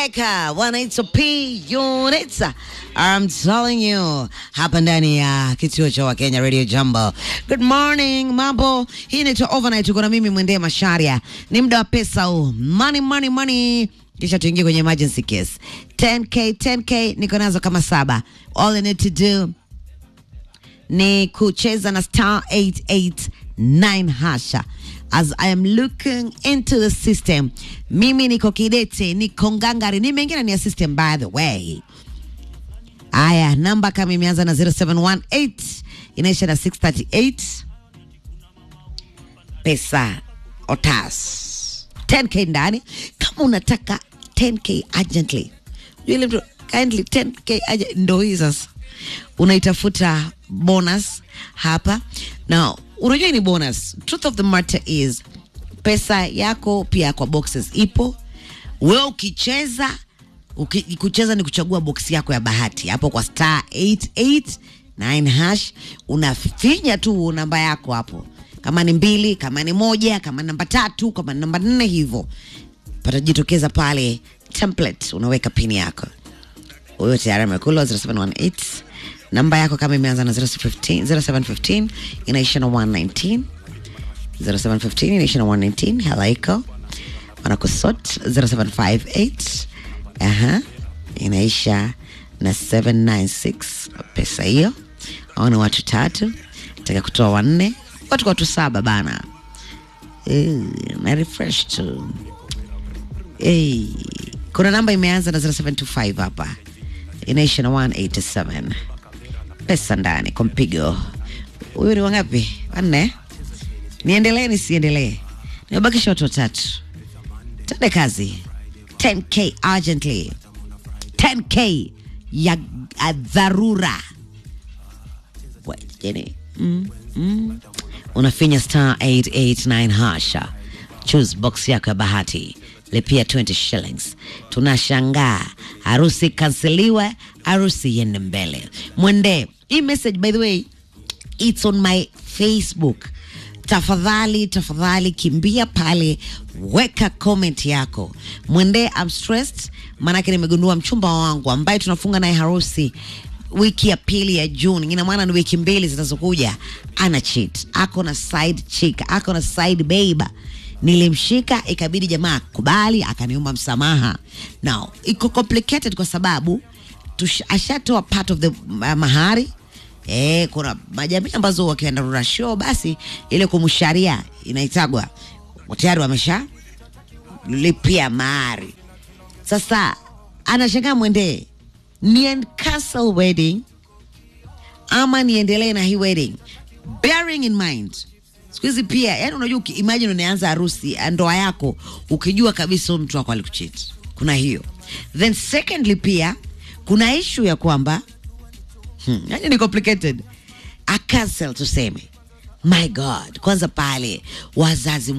Eka, wanaitwa P Units. I'm telling you, hapa ndani ya kituo cha Wakenya Radio Jambo. Good morning, mambo. Hii inaitwa Overnight, uko na mimi Mwendee Masharia. Ni muda wa pesa huu. Money, money, money. Kisha tuingie kwenye emergency case. 10k, 10k niko nazo kama saba. All I need to do ni kucheza na star 889 hasha as I am looking into the system. Mimi niko kidete, niko ngangari, nimeingia ni ya system by the way. Aya, namba kama imeanza na 0718 inaisha na 638. Pesa otas 10k ndani. Kama unataka 10k urgently, yule mtu kindly 10k urgent, ndo hii sasa unaitafuta bonus hapa na unajua hii ni bonus truth of the matter is pesa yako pia kwa boxes ipo wewe ukicheza uki, kucheza ni kuchagua box yako ya bahati hapo kwa star 889 hash unafinya tu namba yako hapo kama ni mbili kama ni moja kama ni namba tatu kama ni namba nne hivyo patajitokeza pale template unaweka pini yako huyo tayari amekula 0718 namba yako kama imeanza na 015 0715 inaisha na 119 0715 inaisha na 119 halaiko wanakusot 0758 aha inaisha na 796 pesa hiyo au ni watu tatu taka kutoa wanne watu kwa watu saba bana Eh, na refresh tu hey. kuna namba imeanza na 0725 hapa inaisha na 187 pesa ndani kwa mpigo huyu ni wangapi wanne niendelee nisiendelee nimebakisha watu watatu tende kazi 10k urgently 10k ya ya dharura wajeni mm, mm. unafinya star 889 hasha choose box yako ya bahati lipia 20 shillings tunashangaa harusi kanseliwe harusi iende mbele mwende hii message by the way it's on my facebook tafadhali tafadhali kimbia pale weka comment yako mwende I'm stressed maanake nimegundua mchumba wangu ambaye tunafunga naye harusi wiki ya pili ya juni ina maana ni wiki mbili zinazokuja ana cheat ako na side chick ako na side babe nilimshika ikabidi jamaa kubali akaniomba msamaha now iko complicated kwa sababu tush- ashatoa part of the uh, mahari Eh, kuna majamii ambazo wakienda rura show basi ile kumsharia inaitagwa tayari wamesha lipia mahari sasa anashangaa mwendee ni cancel wedding ama niendelee na hii wedding bearing in mind siku hizi pia yani unajua uki- imagine unaanza harusi ya ndoa yako ukijua kabisa huyu mtu wako alikucheat kuna hiyo then secondly pia kuna issue ya kwamba hmm, yani ni complicated a cancel tuseme my god kwanza pale wazazi